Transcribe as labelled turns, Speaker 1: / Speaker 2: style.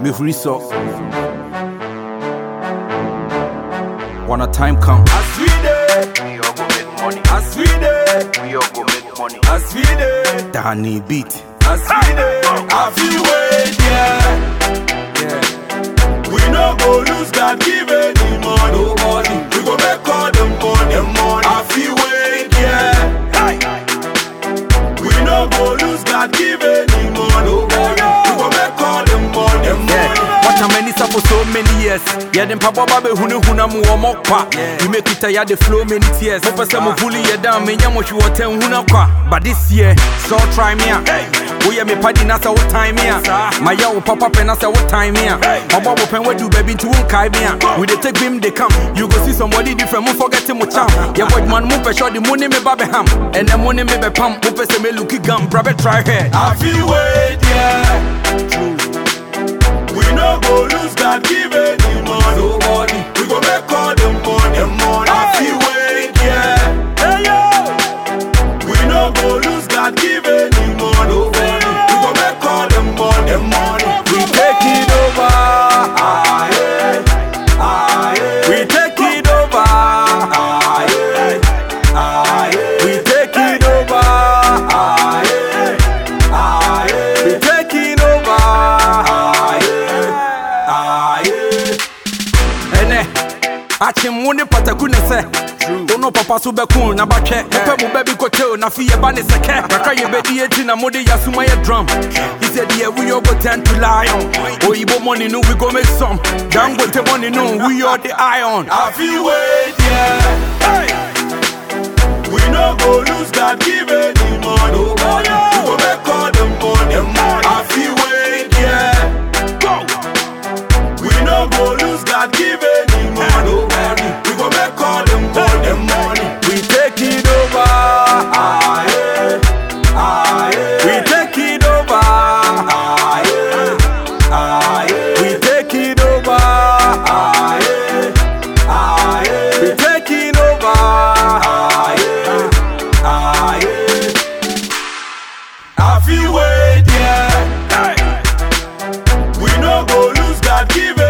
Speaker 1: mehuri sɔ when a time come
Speaker 2: As we dey,
Speaker 3: We all go make money.
Speaker 2: as we dey,
Speaker 3: We all go make money.
Speaker 2: as we dey,
Speaker 1: Danny beat
Speaker 2: as we dey. I feel wait, yeah. We no go lose God give any money. Nobody. We go make all the money. The money. I feel wait, yeah. We no go lose God give any money. Nobody. We go make all the money. The money.
Speaker 1: What a many for so many years. Yeah, them papa babe hunu huna mu omo kwa. You make it ya the flow many tears. Mo pese mo bully ya down me nyamo shi woten huna kwa. But this year, so try me out. Oh yeah, me party na say what time me out. My ya wo papa pen na say what time me out. Obo wo pen we do baby to won kai me out. We dey take him they come. You go see somebody different. Mo forget him mo cham. Yeah, boy man mo pe sure the money me babe ham. And the money me be pam. Mo pese me looky gum. Brabe try here.
Speaker 2: I feel wait, yeah. We no go lose God give any money. Nobody. We go make all the money. The money. I feel wait, yeah. Hey yo. We no go lose God give any money. Nobody. We go make all the money. The money. We take it over. Ah, yeah. Ah, yeah. We take it over. Ah, yeah. Ah, yeah. We take it over. Ah, yeah. Ah, yeah. We taking over. Ah, yeah. Ah, yeah.
Speaker 1: ɛnɛ akyem wo ne pataku ne sɛ wo no papa so bɛko na batwɛ mepɛ mo ba bi kɔteo na fe yɛba ne sɛkɛ kakra yɛbɛdi ati na mode yɛasoma yɛ drum He said, yeah, we all go tend to lion. Oyibo money, no, we go make some. Dangote money, no, we are the iron.
Speaker 2: I feel wait, yeah. Hey. We no go lose God give any money. Nobody. We go make all the money. The money. I feel wait, yeah. Go. We no go lose God give any money. Nobody. We go make all the money. The money. We take it over. Ah, yeah. Ah, yeah. We take it over. Ah, yeah. Ah, yeah. We take it over. Ah, yeah. Ah, yeah. We taking over. Ah, yeah. Ah, yeah. I feel wait, yeah. We no go lose God give